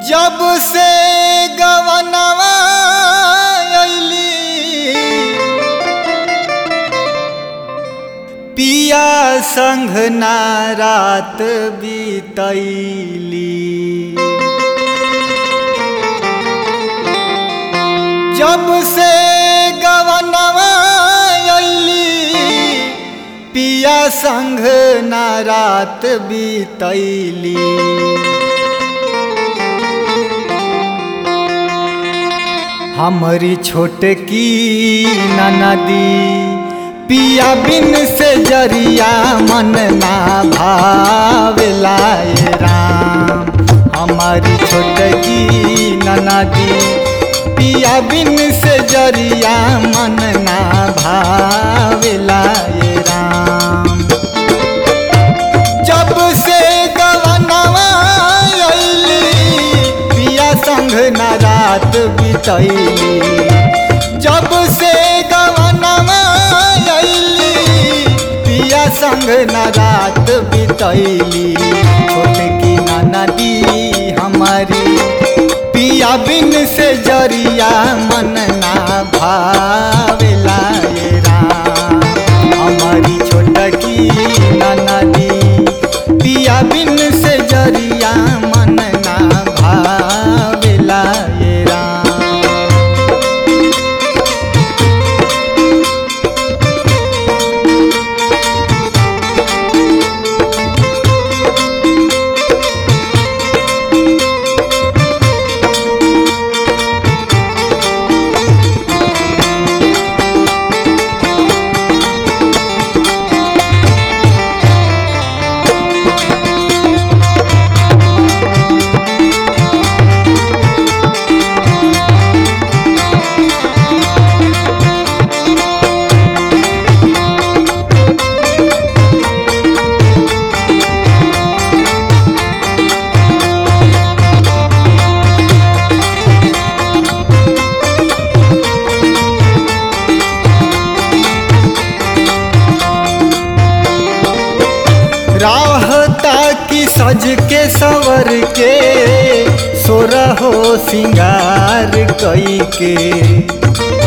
जब से गवनवा अइली पिया संग ना रात बीतैली जब से गवनवा अइली पिया संग ना रात बीतैली हमारी छोटकी ननदी पिया बिन से जरिया मन ना भावेला ए राम हमारी छोटकी ननदी पिया बिन से जरिया मन ना भावेला ए राम जब से गवनवा अइली पिया संग ना रात बितैली जब से गवनवा अइली पिया संग ना रात बितैली छोटकी ना नदी हमारी पिया बिन से जरिया मन ना भावेला ए राम हमारी छोटकी ना नदी पिया बिन से जरिया मन ना भावेला ए राम राहता की सज के सवर के सोरहो सिंगार कई के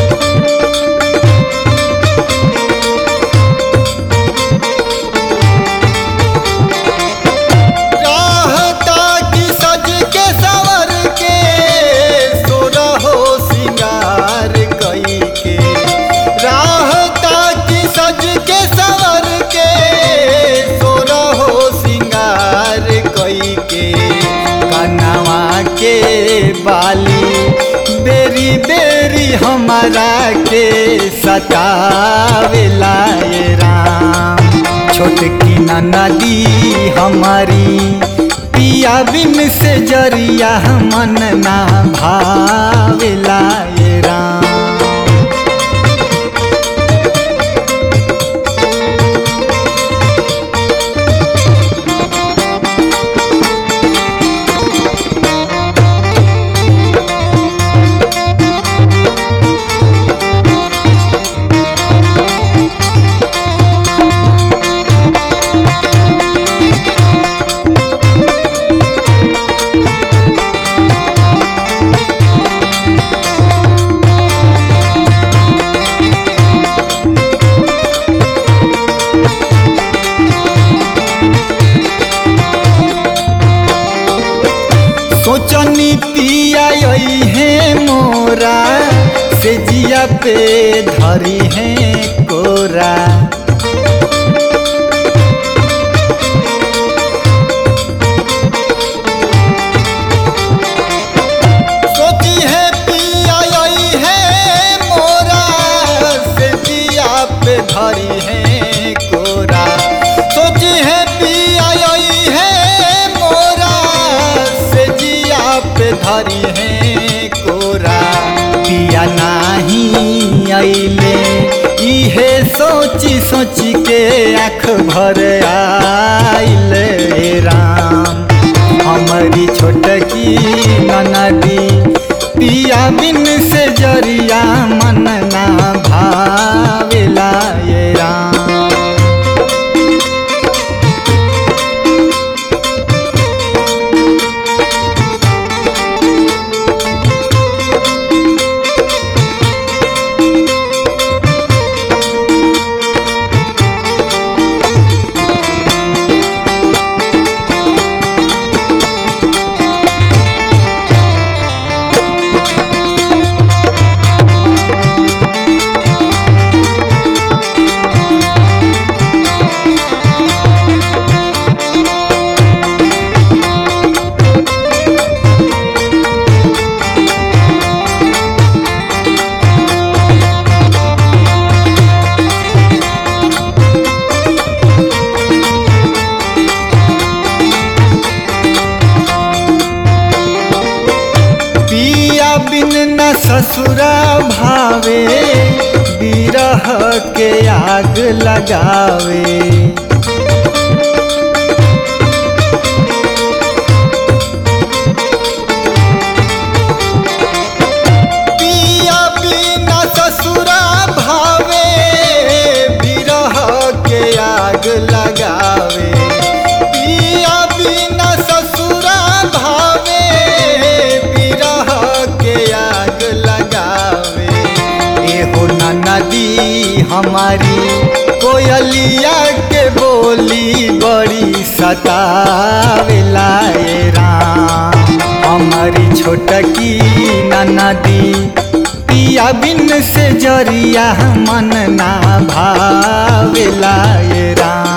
राहता की सज के सवर के सोरहो सिंगार कई के राहता की सज के सवर के सोरहो सिंगार कई के कनवा के बाली बेरी बेरी हमारा के सतावेला ए राम छोटकी ना नदी हमारी पिया बिन से जरिया मन ना भावेला ए राम सोचनी पिया यही है मोरा से जिया पे धरी है कोरा सोची है पिया यही है मोरा से जिया पे धरी है कोरा सोची है पिया यही है मोरा से जिया पे धरी है कोरा पिया नाही अइले इहे सोची सोची के आँख भर आइले राम हमारी छोटकी ननदी पिया बिन से जरिया मन ना भावेला ये राम बिन न ससुरा भावे बिरह के आग लगावे पिया बिना ससुरा भावे बिरह के आग लगावे पिया बिना ससुरा भावे बिरह के आग लगावे एहो नदी हमारी कोयलिया के बोली बड़ी सतावेला ए राम हमारी छोटकी नदी पिया बिन से जरिया मन ना भावेला ये राम